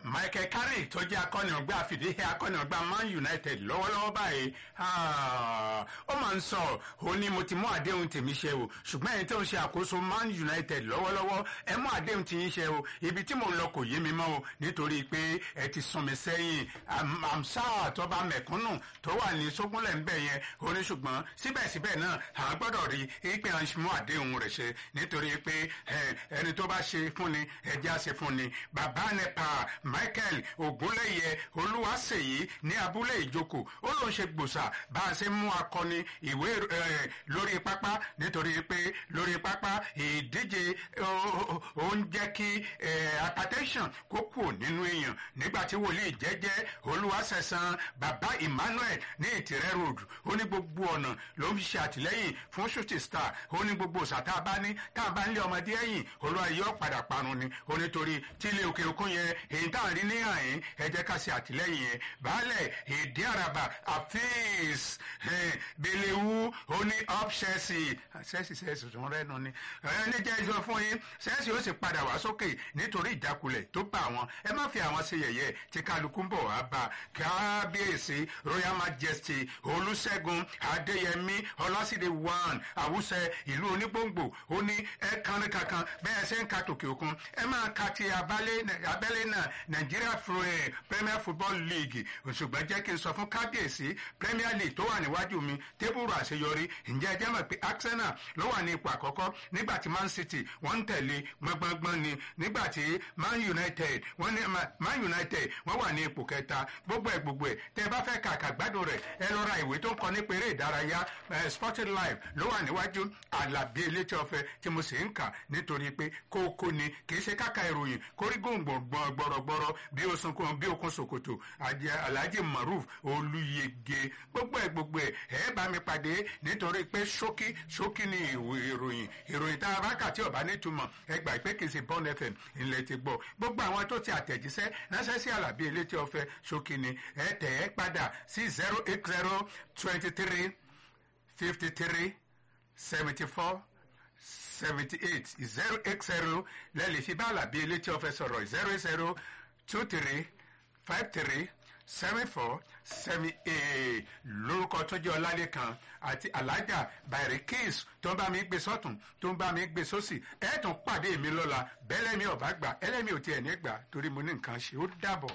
michael carrick tó jẹ́ akọ́nìyàngbá àfìdíhẹ́ akọ́nìyàngbá man united lọ́wọ́lọ́wọ́ báyìí ó máa ń sọ ó ní mo ti mú àdéhùn tèmi ṣe o ṣùgbọ́n ẹni tó ń ṣe àkóso man united lọ́wọ́lọ́wọ́ ẹ mú àdéhùn tí yín ṣe o ibi tí mò ń lọ kò yé mi mọ́ o nítorí pé ẹ ti sún mi sẹ́yìn àmsá tó bá mẹ̀kúnnù tó wà ní sógúnlẹ̀ ń bẹ̀ yẹn ó ní ṣùgbọ́n síbẹ̀síbẹ̀ náà à ń gbọ́dọ̀ rí i pé à ń mú àdéhùn rẹ̀ ṣe nítorí pé ẹni tó bá ṣe fún ni ẹjẹ́ á ṣe fún ni bàbá nepa michael ogunlẹ̀yẹ olúwaṣèyí ní abúlé ìjókòó ó ló ń ṣe gbòòsà bá a ṣe mú akọni ìwé lórí pápá nítorí pé lórí pápá ìdíje ó ń jẹ́ kí hypertension kó kù nínú èèyàn nígbà tí wòlíì jẹ́jẹ́ olúwaṣẹ̀san bàbá emmanuel ní ìtìrẹ́ road ó ní gbogbo ọ̀nà ló ń fi ṣe àtìlẹ́yìn fún shooting star ó ní gbogbo òṣà tá a bá ní tá a bá ń lé ọmọdé ẹ̀yìn olúwa yóò padà parun ni ó nítorí tí ilé òkè òkun yẹn èyí tá à ń rí ní àyín ẹ jẹ́ ká ṣe àtìlẹ́yìn yẹn baálẹ̀ èdè àràbà àfíìs belewu ó ní up chelsea chelsea chelsea tún rẹ́nu ni ẹni jẹ́ ìjọ fún yín chelsea ó sì padà wá sókè nítorí ìjákulẹ̀ tó bá wọn ẹ má fi àwọn ṣe yẹ̀yẹ́ tí kálukú ń bọ̀ wá bá kábíyèsí royal majesty olùṣègùn adéyẹmí ọlásìdè one àwùsẹ ìlú onígbòǹgbò ó ní ẹ kánrin kankan bẹ́ẹ̀ ṣe ń ka tòkè òkun ẹ máa ka ti abẹ́lé náà nigeria premier football league ṣùgbọ́n jẹ́ kí n sọ fún kábíyèsí premier league tó wà níwájú mi tébùrù àṣeyọrí ǹjẹ́ ẹ jẹ́ mọ̀ pé arsenal ló wà ní ipò àkọ́kọ́ nígbà tí man city wọ́n ń tẹ̀lé gbọ́ngbọ́ngbọ́n ni nígbà tí man united wọ́n ní man united wọ́n wà ní ipò kẹta gbogbo ẹ̀ gbogbo ẹ̀ tẹ́ ẹ bá fẹ́ kàkà gbádùn rẹ̀ ẹ lọ ra ìwé tó ń kọ nípa eré ìdárayá sporting life ló wà níwájú àlàbí elétí ọ̀fẹ́ tí mo sì ń kà nítorí pé kókó ni kì í ṣe káka ìròyìn kórígùn gbọ̀rọ̀gbọ̀rọ̀ bí osunkun bí okun sokoto alhaji maruf olùyege gbogbo ẹ̀ gbogbo ẹ̀ ẹ bá mi pàdé nítorí pé ṣókí ṣókí ni ìròyìn ìròyìn tá a bá kà tí ọba nítumọ̀ ẹ gbà pé kì í ṣe bọ́n fm ilẹ̀ ti gbọ́ gbogbo àwọn tó ti àtẹ̀jíṣẹ́ ránṣẹ́ sí àlàbí elétí ọ̀fẹ́ ṣókí ni ẹ tẹ̀ ẹ́ padà sí zero eight zero twenty three fifty three seventy four seventy eight zero eight zero lẹ́lẹ̀ fi bá àlàbí elétí ọ̀fẹ́ sọ̀rọ̀ zero zero two three five three seven four seven eight lórúkọ tó jẹ́ ọlálẹ́kan àti alájà bàrẹ̀ kéésù tó ń bá mi gbé sọ́tún tó ń bá mi gbé sósì ẹ̀ tún pàdé mi lọ́la bẹ́lẹ́mi ọ̀bá gbà ẹlẹ́mi ò tiẹ̀ ní gbà torí mo ní nǹkan ṣe ó dàbọ̀.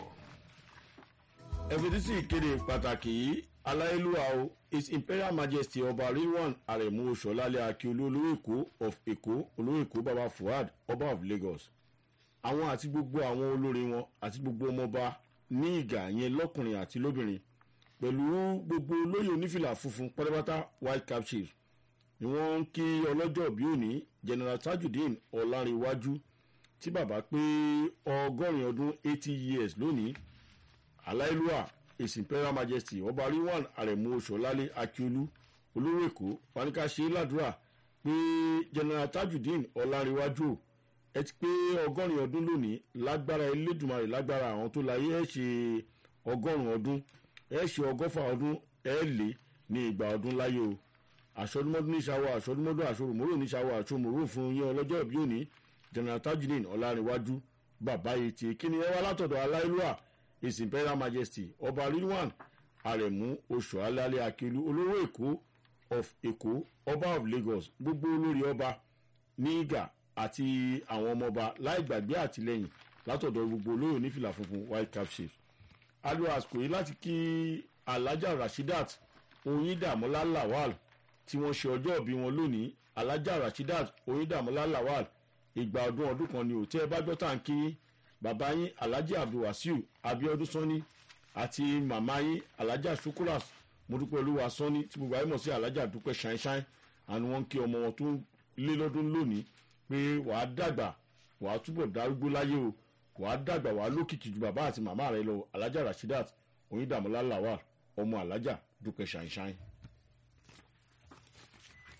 ẹ̀fẹ̀tísì ìkéde pàtàkì yìí aláìlúwa o his imperial majesty ọba rilwan aremu oṣọlálẹ akiolu olówó èkó of èkó olówó èkó baba fuad ọba of lagos àwọn àti gbogbo àwọn olórí wọn àti gbogbo ọmọọba ní ìgà yẹn lọkùnrin àti lóbìnrin pẹ̀lú gbogbo olóyè onífìlà funfun pátápátá white cap chief ni wọ́n ń kí ọlọ́jọ́ bí òní general tajudeen ọ̀làǹrẹ̀wájú tí bàbá pé ọgọ́rin ọdún eighty years lónìí aláìlúwà his imperial majesty ọba rilwan aremu oṣọlálẹ akiolu olówó èkó panika ṣe ládùúrà pé general tajudeen ọ̀làǹrẹ̀wájú ẹ ti pé ọgọ́rin ọdún lónìí lágbára elédùnmarè lágbára àwọn tó láyé ẹ ṣe ọgọ́rùn ọdún ẹ ṣe ọgọ́fà ọdún ẹ lé ní ìgbà ọdún láyé o àṣọdúnmọ́dún níṣàwọ̀ àṣọdúnmọ́dún àṣọrùmọ́rò níṣàwọ̀ àṣọmọ́rò fún yín ọlọ́jọ́ ìbí òní general tajudeen ọ̀làǹrẹ̀wájú bàbá yìí ti kíni ẹ wá látọ̀dọ̀ aláìlúwà his imperial majesty ọba rilwan aremu oṣù alálẹ akelu olówó èkó of èkó ọba of lagos gbogbo olórí ọba ní ìgà àti àwọn ọmọọba láì gbàgbé àtìlẹyìn látọ̀dọ̀ gbogbo olóyè onífìlà funfun white cap chief alo àsìkò yìí láti kí alhaja rashidat oyindamola lawal tí wọ́n ṣe ọjọ́ ìbí wọn lónìí alhaja rashidat oyindamola lawal ìgbà ọdún ọdún kan ni ò tẹ́ ẹ bá gbọ́ tá à ń kí bàbá yín alhaji abdulwasiu abiodun sanni àti màmá yín alhaja sukuras mọdúpẹ́ olúwa sanni tí gbogbo ayé mọ̀ sí alhaja dúpẹ́ ṣáínṣáín àwọn wọn kí ọmọ wọn tó lé lọ́dún lónìí pé wàá dàgbà wàá túbọ̀ darúgbó láyé o wàá dàgbà wàá lókìkí ju bàbá àti màmá rẹ lọ alhaja rashidat oyindamola lawal ọmọ alhaja dúpẹ́ ṣáínṣáín.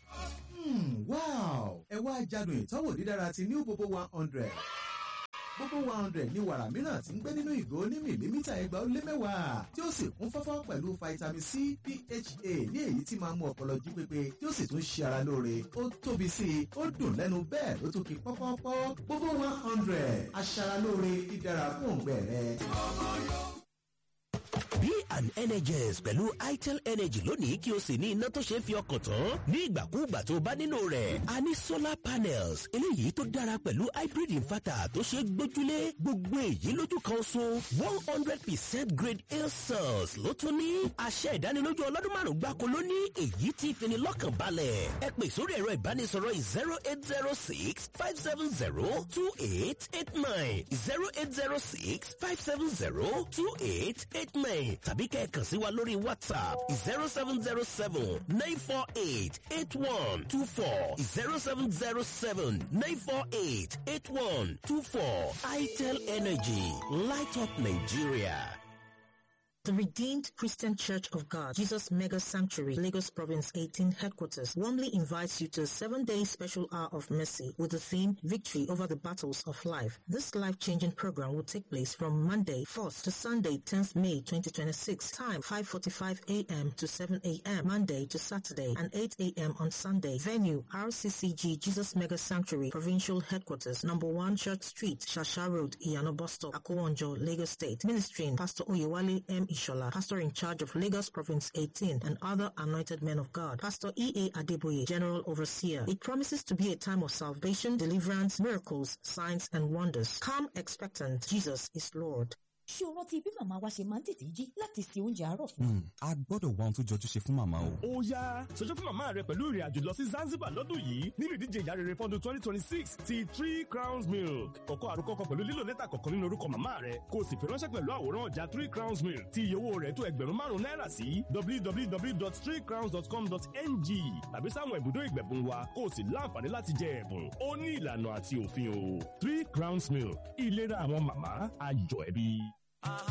wow ẹ wá jádùn ìtọ́wò dídára ti new bobo one hundred gbogbo bobo one hundred ní wàrà mìíràn tí ń gbé nínú ìgò ní mìlímítà ẹgbàá ó lé mẹ́wàá tí ó sì kún fọ́fọ́ pẹ̀lú vitamin c pha ní èyí tí máa mú ọpọlọ jí pépé tí ó sì tún ṣe ara lóore ó tóbi sí i ó dùn lẹ́nu bẹ́ẹ̀ ló tún kí pọ́pọ́pọ́ bobo one hundred aṣaralóore dídára fún òǹgbẹ rẹ. Be an Energize pẹ̀lú itel energy lónìí kí o sì ní iná tó ṣe é fi ọkàn tán ní ìgbàkúùgbà tó bá nílò rẹ̀. a ní solar panels eléyìí tó dára pẹ̀lú hybrid inverter tó ṣe é gbójúlé gbogbo èyí lójú kan so one hundred percent grade a cells ló tún ní. àṣẹ ìdánilójú ọlọ́dún márùn-ún gbáko ló ní èyí tí fini lọ́kàn balẹ̀. ẹ pè sórí ẹ̀rọ ìbánisọ̀rọ̀ zero eight zero six five seven zero two eight eight nine zero eight zero six five seven zero two eight eight nine tàbí kẹ́ ẹ kàn sí wa lórí whatsapp zero seven zero seven nine four eight eight one two four zero seven zero seven nine four eight eight one two four itel energy light up nigeria. The Redeemed Christian Church of God, Jesus Mega Sanctuary, Lagos Province 18 headquarters, warmly invites you to a seven-day special hour of mercy with the theme Victory over the Battles of Life. This life-changing program will take place from Monday 4th to Sunday 10th May 2026. Time 5.45 a.m. to 7 a.m. Monday to Saturday and 8 a.m. on Sunday. Venue RCCG Jesus Mega Sanctuary, Provincial Headquarters, Number 1 Church Street, Shasha Road, Iyano Bosto, Akowonjo, Lagos State. Ministering Pastor Oyewale M. Ishola, pastor in charge of Lagos Province 18 and other anointed men of God. Pastor E.A. Adeboye, general overseer. It promises to be a time of salvation, deliverance, miracles, signs and wonders. Come expectant. Jesus is Lord. ṣé o rántí bí màmá wa ṣe máa ń tètè jí láti se oúnjẹ àárọ̀ fún wa. a gbọ́dọ̀ wá ohun tó jọjú ṣe fún màmá o. ó yá ṣojú fún màmá rẹ pẹ̀lú ìrìn àjò lọ sí Zanzibar lọ́dún yìí nínú ìdíje ìyá rere fọ́dún twenty twenty six ti three crowns milk kọ̀kọ́ àrùkọ́kọ́ pẹ̀lú lílo lẹ́tà kọ̀ọ̀kan nínú orúkọ màmá rẹ kó o sì fi ránṣẹ́ pẹ̀lú àwòrán ọjà three crowns milk tí iye owó rẹ̀ tó ẹgbẹ̀rún márùn-ún náírà sí www.threecrowns.com.ng tàbí sáwọn ibùdó ìgbẹ̀bùn wa kó o sì láǹfààní láti jẹ ẹ̀bùn ó ní ìlànà àti òfin o three crowns milk ìlera àwọn màmá ayọ̀ ẹbí.